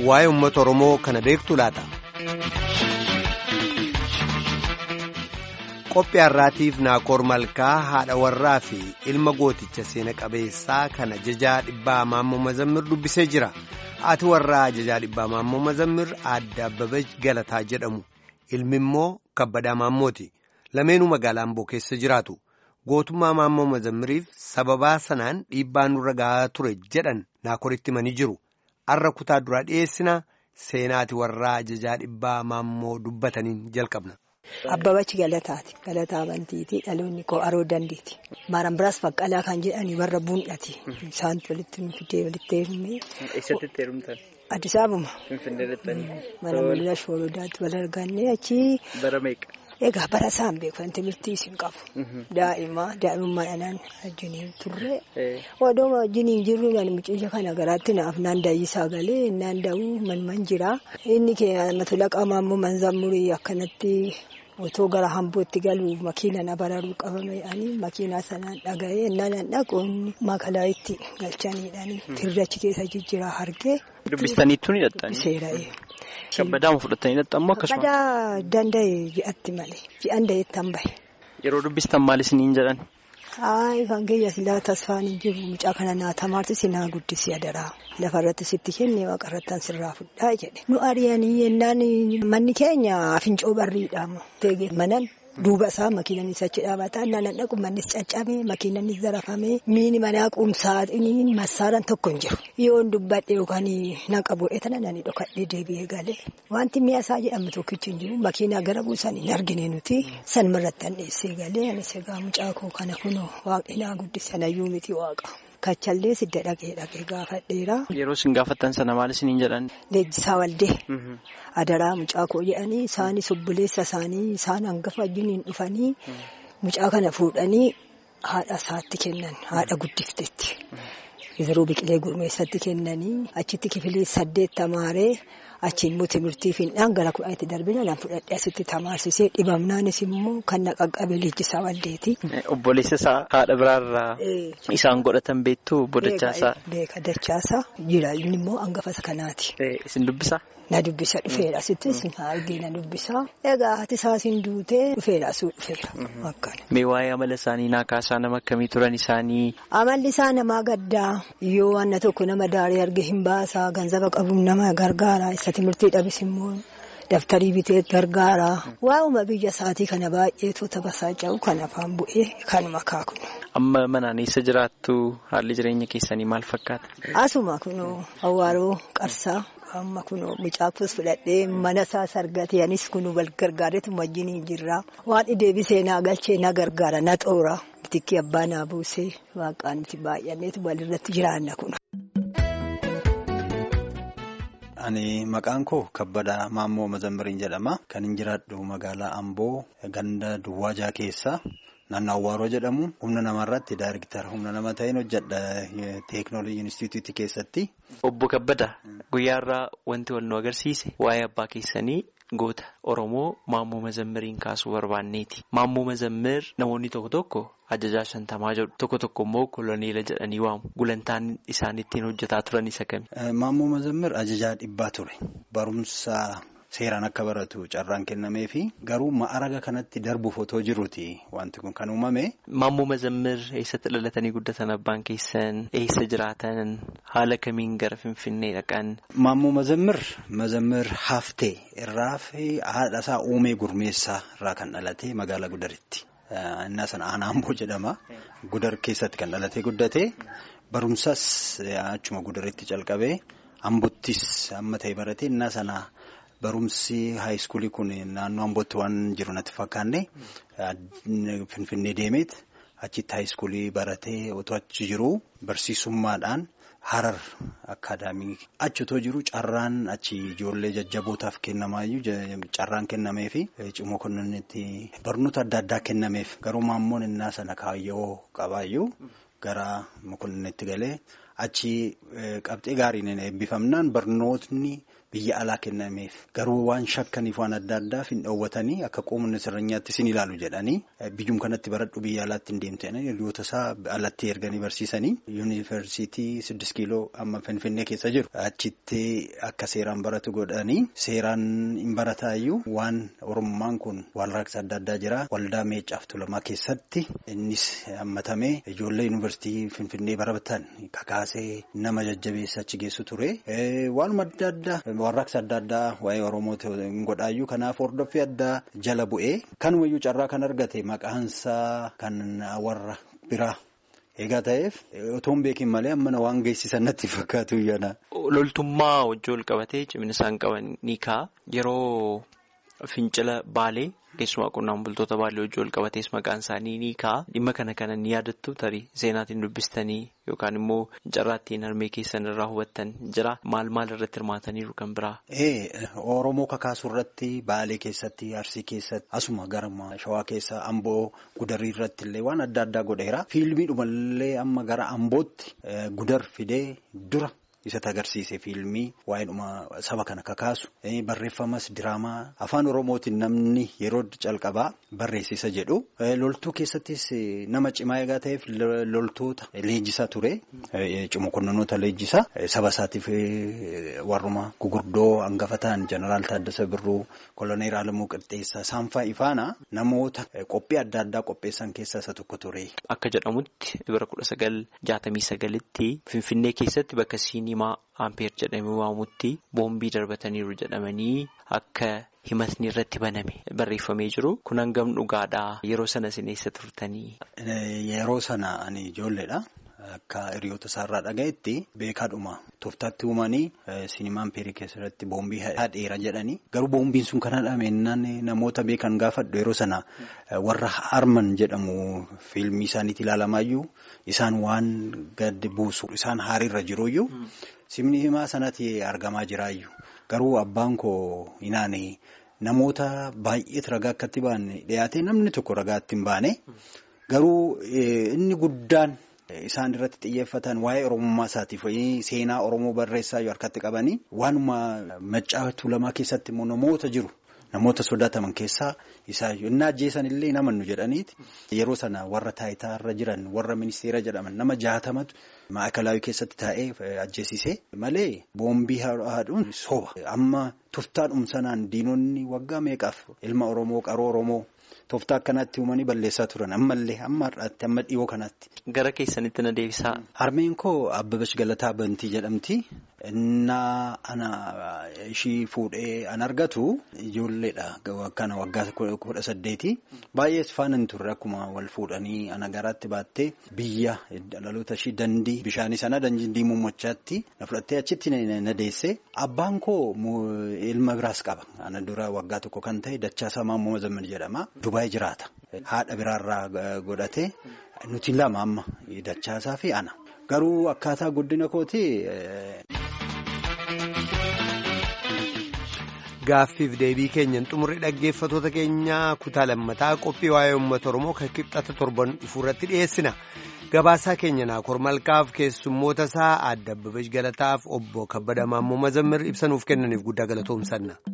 waa'ee uummata Oromoo kana beektu laata. Qophii har'aatiif Naakoor Malkaa haadha warraa fi ilma gooticha seena qabeessaa kana jajaa dhibbaa Maammoo Mazammir dubbisee jira. Haati warraa jajaa dhibbaa Maammoo Mazammir aadde Abbabach Galataa jedhamu. Ilmi immoo Kabbadaa Maammooti. Lameenuu magaalaa Amboo keessa jiraatu. Gootummaa Maammoo Mazammiriif sababaa sanaan dhiibbaa nurra gahaa ture jedhan Naakoritti himanii jiru. Har'a kutaa duraa dhiyeessina seenaati warraa jajaa dhibbaa Maammoo dubbataniin jalqabna. Abbabachi galataati. Galataa amantiiti. Dhaloonni koo aroo dandeeti. Maaran biraas baqqalaa kan jedhani warra buun'ati. Isaantu walitti fidee walitti heerumee. Eessatti itti heerumtan? Addis Ababa. Finfinnee jettanii. Mana mul'ina shoorodaatti wal argannee achi. Bara meeqa? Egaa bara isaan beekan timirtii isin qabu. Daa'ima daa'imummaa dhanaan wajjiniin turre. Odoo wajjiniin jirru mucayya kana garaatti naaf naan daayyisaa galee naan daa'uu manman jira. Inni keenya tolaqa Maammoo Manzammurii akkanatti. Otoo gara hambootti galuuf makiina na bararuu qabame ani makiinaa sanaan dhaga'ee naan dhaquun makalaayitti galchaniidhaani tirrachi keessa jijjiiraa hargee. Dubbistaniittuu ni hidhattanii? Seera'ee. Kabbadaama fudhatanii hidhattammoo akkasuma? Kabbadaa danda'e ji'atti malee ji'an da'eettan bahe. Yeroo dubbistan maal isiniin jedhan? Hayi kan kiyya silaa tasfaan hin jiru mucaa kana naatamaarti sinaa guddisee adaraa lafarratti sitti kennee waaqarrattan sirraa fudhaa jedhe nu ari'anii yennaan manni keenya fincoo barriidhaamu teegee manan duuba isaa makiinanis achi dhaabataa naan dhaqu mannis caccabee makiinanis zarafamee miini manaa quumsaaxiniin massaaran tokko hin jiru yoon dubbadhe yookaan naqa bu'eetana nani dhokadhee deebi'ee galee wanti mi'a isaa jedhamu tokkichi hin jiru makiinaa gara buusan hin argine nuti sanmarratti an dheessee galee anis egaa mucaa koo kana kunoo waaqinaa guddisan ayyuu miti waaqa. Kachallee sidda dhaqee dhaqee gaafadheera. Yeroo isin gaafattan sana maal isiniin jedhan? Leenjisaa waldee. Adaraa mucaa koo jedhanii isaanis obboleessa isaanii isaan hangafa wajjiniin dhufanii mucaa kana fuudhanii haadha isaatti kennan haadha guddifteetti. Yeroo biqilee gurmeessatti kennanii achitti kifilii saddeet tamaaree achiin immoo timirtii fiindhaan gara kudhanitti darbina nan fudhadhee asitti tamaarsisee dhibamnaanis immoo kan na qaqqabe leenjisaa waldeeti. Obboleessa isaa haadha biraarraa isaan godhatan beektu bodachaasaa. Beeka dachaasaa jira inni immoo hangafa kanaati. Isin dubbisaa? Na dubbisa dhufeera asittis argee na dubbisa. Egaa haati isaasin duutee dhufeera asuu dhufeera. Akkana. Mee waa'ee amala isaanii naa kaasaa nama akkamii turan isaanii? Amalli isaa namaa gaddaa yoo wanna tokko nama daaree arge hin baasaa ganzaba qabuun nama gargaara isa timirtii dhabis immoo daftarii bitee gargaara. Waa'uma biyya isaatii kana baay'eetu tabasaa jiru kan afaan bu'ee kanuma kaaku. Amma manaan eessa jiraattu haalli jireenya keessanii maal fakkaata? Asuma kunoo awwaaroo qarsaa. Amma kunoo mucaafus fudhadhee mana isaa sargatee anis kunuu wal gargaareetu wajjin hin jirra. Waan deebisee naa galchee na gargaara na xoora. Tikki abbaa naa buusee waaqaan nuti baay'anneetu walirratti jiraanna kun. Ani maqaan koo Kabbadaa Maammoo Mazammiriin jedhama. Kan hin jiraadhu magaalaa Amboo ganda Duwwaajaa keessa. Naannoo Awwaaroo jedhamu humna namarratti daayiriktar humna nama ta'een hojjedha teeknooloojii inistituutii keessatti. Obbo Kabbadaa guyyaarraa wanti wal nu agarsiise waa'ee abbaa keessanii goota Oromoo Maammoo Mazammiriin kaasuu barbaanneeti. Maammoo Mazammir namoonni tokko tokko ajajaa shantamaa jedhu tokko tokko immoo koloneela jedhanii waamu. Gulantaan isaan ittiin hojjetaa turan isa kami? Maammoo Mazammir ajajaa dhibbaa ture. Barumsa. Seeraan akka baratu carraan kennamee fi garuu ma'araga kanatti darbuuf otoo jiruuti wanti kun kan uumame. Maammoo Mazammir eessatti dhalatanii guddatan abbaan keessan eessa jiraatan haala kamiin gara Finfinnee dhaqan. Maammoo Mazammir Mazammir Haftee irraa fi haadha isaa uumee gurmeessaa irraa kan dhalate magaalaa Gudaritti. Innaa sana aanaa Amboo jedhama. Gudar keessatti kan dhalatee guddate barumsas achuma Gudaritti calqabee Ambottis amma ta'e barate innaa sana. Barumsi haayiskuulii kun naannoo Ambootti waan jiru natti fakkaanne Finfinnee deemeet achitti haayiskuulii baratee otoo achi jiru barsiisummaadhaan Harar akaadaamii achi otoo jiru carraan achi ijoollee jajjabootaaf kennamaayyuu carraan kennameefi cimoo kunnitti barnoota adda addaa kennameef garuu maammoon innaa sana kaayyoo qabaayyuu gara mokonnitti galee achi qabxee gaariin eebbifamnaan barnootni. biyya alaa kennameef garuu waan shakkaniif waan adda addaaf hin dhoowwatanii akka qoomni sirnyaatti sin ilaalu jedhanii biyyum kanatti baradhu biyya alaatti hin deemte hiriyoota isaa alatti erganii barsiisanii yuunivarsiitii siddis kiiloo amma finfinnee keessa jiru achitti akka seeraan baratu godhanii seeraan hin barataayyuu waan oromummaan kun warraaqsa adda addaa jira waldaa meecaaf tulamaa keessatti innis hammatamee ijoollee yuunivarsiitii finfinnee baratan kakaasee nama jajjabeessa achi geessu ture waanuma adda addaa warraaqsa adda addaa waa'ee oromooti hin godhaayyuu kanaaf hordoffii addaa jala bu'ee kanumayyuu carraa kan argate maqaansaa kan warra biraa. Egaa ta'eef otoo hin beekin malee ammana waan geessisan natti fakkaatu yana. Loltummaa wajjin wal qabatee cimina isaan qaban ni ka'a. Yeroo fincila baalee keessumaa qonnaan bultoota baalee wajjin wal qabatees maqaan isaanii ni ka'a. Dhimma kana kana ni yaadattu tarii seenaatiin dubbistanii yookaan immoo carraattiin harmee keessan irraa hubattan jira. Maal maal irratti hirmaataniiru kan biraa? Oromoo kakaasuu irratti baalee keessatti arsii keessatti asuma gara shawaa keessa amboo gudarii irratti illee waan adda addaa godheera. Fiilmiidhumallee amma gara ambootti gudar fidee dura. Isatti agarsiise fiilmii waa'eedhuma saba kana kakaasu barreeffamas diraamaa afaan oromootiin namni yeroo calqabaa barreessisa jedhu loltuu keessattis nama cimaa egaa ta'eef loltoota leenjisaa ture cimokonnonoota leenjisaa saba isaatiif warruma gugurdoo hangafa ta'an jeneraal Taaddasa Birruu koloneel Alamuu Qixxeessaa saanfaa ifaana namoota qophii adda addaa qopheessan keessaa isa tokko ture. Akka jedhamutti bara kudha sagal jaatamii sagalitti Finfinnee keessatti bakka siinimaa Ampeer jedhamee waamutti boombii darbataniiru jedhamanii akka himatni irratti baname barreeffamee jiru. Kun hangam dhugaadhaa yeroo sana isin eessa turtanii? Yeroo sana ani ijoolleedha. Akka hiriyoota isaarraa dhagayetti beekaadhuma tooftaatti uumanii sinimaa ampeerii keessatti boombii hadheera jedhanii garuu boombiin sun kan hadhameenyaan namoota beekan gaafadhu yeroo sana warra harman jedhamu fiilmii isaaniitti ilaalamaayyuu isaan waan gadi buusu isaan haariirra jiruyyuu simni himaa sanatti argamaa jiraayyuu garuu abbaan koo inaane namoota baay'eetu ragaa akkatti baane dhiyaatee namni tokko ragaatti hin baane garuu inni guddaan. Isaan irratti xiyyeeffatan waa'ee oromummaa isaatiif seenaa oromoo barreessaa yoo harkatti qabanii waanuma maccaa tuulamaa keessatti immoo namoota jiru namoota sodaataman keessaa isaayyuu inni ajjeesan illee namannu jedhaniiti yeroo sana warra taayitaarra jiran warra ministeera jedhaman nama jaatamatu maakalaawii keessatti taa'ee ajjeesise malee boombii haadhuun soba amma tuftaadhum sanaan diinonni waggaa meeqaaf ilma oromoo qaroo oromoo. Tooftaa akkanaatti uumanii balleessaa turan ammallee amma har'aatti amma dhiyoo kanatti. Gara keessanitti na deebisaa. Harmeen koo Abbabash Galataa Bantii jedhamti. Innaa ana ishii fuudhee an argatu ijoolleedha. Kana waggaa kudha saddeeti. Baay'ees faana hin turre akkuma wal fuudhanii ana garaatti baattee biyya dhaloota ishii dandii bishaanii sana dandii muummachaatti na fudhattee achitti na deesse. Abbaan koo ilma biraas qaba. Ana dura waggaa tokko kan ta'e Dachaasaa Maammoo Mazamman jedhama. Dubaayii jiraata. Haadha biraarraa godhatee nuti lama amma Dachaasaa fi ana. Garuu akkaataa guddina kooti. Gaaffiif deebii keenyan xumurri dhaggeeffatoota keenyaa kutaa lammataa qophii waa'ee uummata Oromoo kan kibxata torban dhufuurratti dhiyeessina. Gabaasaa keenya Naakoor Malkaaf keessummoota isaa Aadde Abbabeesh Galataaf obbo Kabbada Maammoo Mazammir ibsanuuf kennaniif guddaa galatoomsanna.